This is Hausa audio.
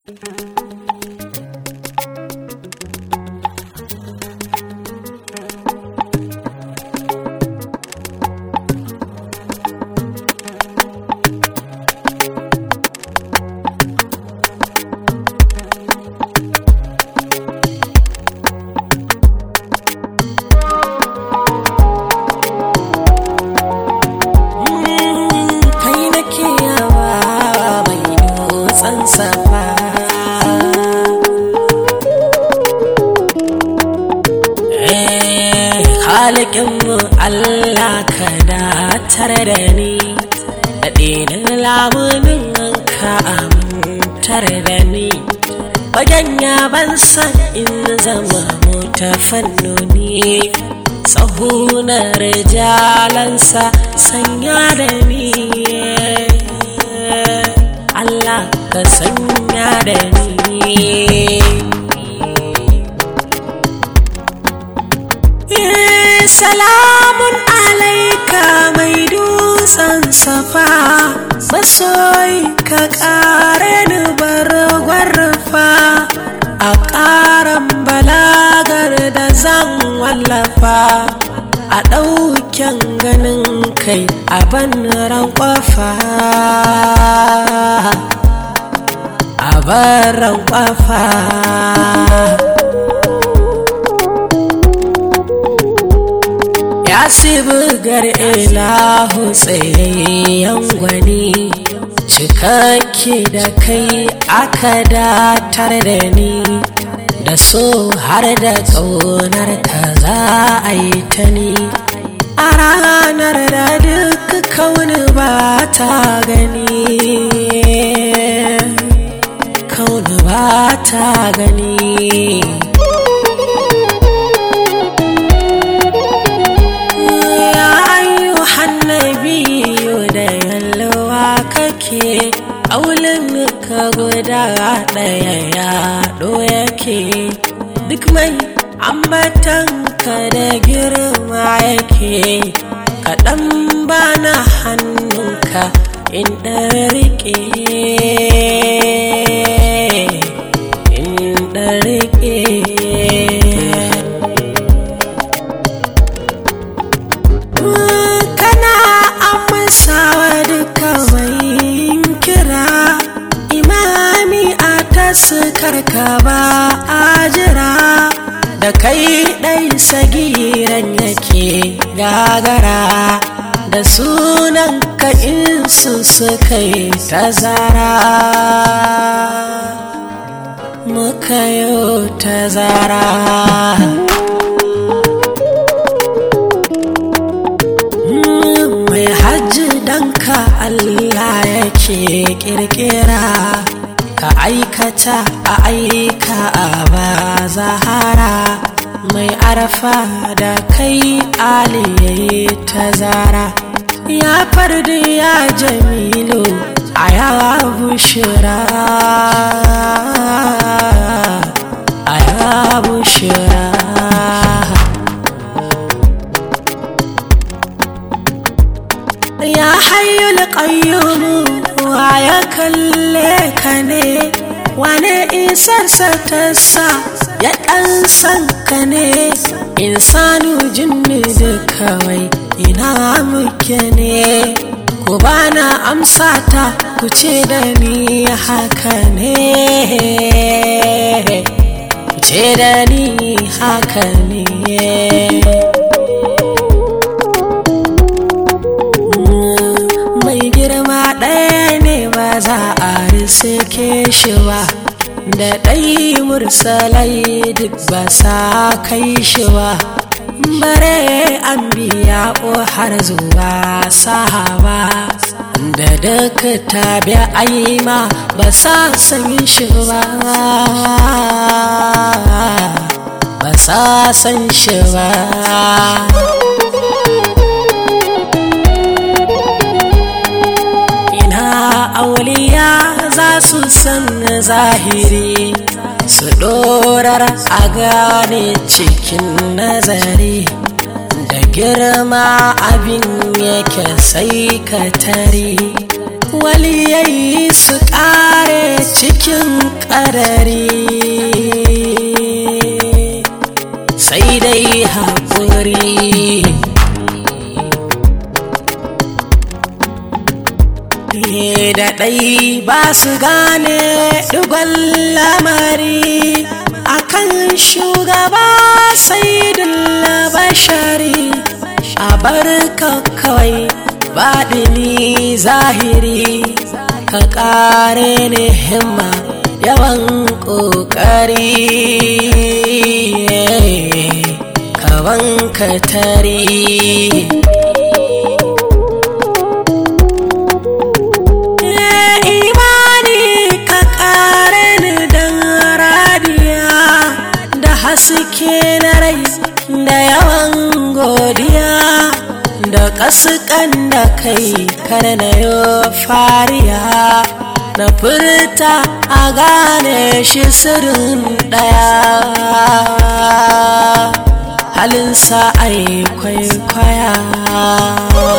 kai nake yawa mai dutsen safa halikinmu Allah ka datar da ni daɗinin lamunin ka amintar da ni fagen yaban san in zama mota fannoni sahunar jalansa sanya da ni Allah ka sanya da ni salamun alaika mai dutsen safa masoyi ka kare ni bargwarfa a ƙaran balagar da zan wallafa a ɗauken ganin kai a banran ƙwafa a baran ƙwafa ya bugar ilahu tsayayyen gwani cikakke da kai aka datar da ni da so har da ƙaunar ka za a yi ta ni a ranar da duk kauni ba ta gani kauni ba ta gani kake aulin ka guda ɗaya yaɗo yake duk mai ambatan ka da girma yake kaɗan bana hannunka in ɗarike in ɗarike kana amsawa duka mai kira imami a taskar ka ba a jira da kai ɗai sagiran yake gagara da sunan ka insu suka yi tazara muka yi tazara mai hajji danka Allah yake kirkira ka aikata a aika a ba zahara mai arfa da kai aliyayi tazara ya fardi ya jamilu a ya bushira a ya bushira ya hayyul qayyumu wa ya kalle ka ne wane isarsa ta sa ya ɗan san ka ne insanu jinni da kawai ina muke ne ku bana amsa ta ku ce da ni haka ne ku ce da ni haka ne girma ɗaya ne ba za a risike shi ba da ɗai mursalai duk ba sa kai shi ba bare an biya har zuwa sahaba da duk tabi aima ba sa san shi ba ba sa san shi ba auliya za su san zahiri su dorar a gane cikin nazari da girma abin yake sai ka tare waliyai su kare cikin da ɗai ba su gane dugon lamari akan shugaba sai bashari a barka kawai baɗini zahiri ka ƙare ni himma yawan ƙoƙari kawan ka tari imani ka ƙare ni dan radiya da haske na rai da yawan godiya da ƙasƙan da kai kar na yo fariya na furta a gane shi sirrin ɗaya halinsa ai kwaikwaya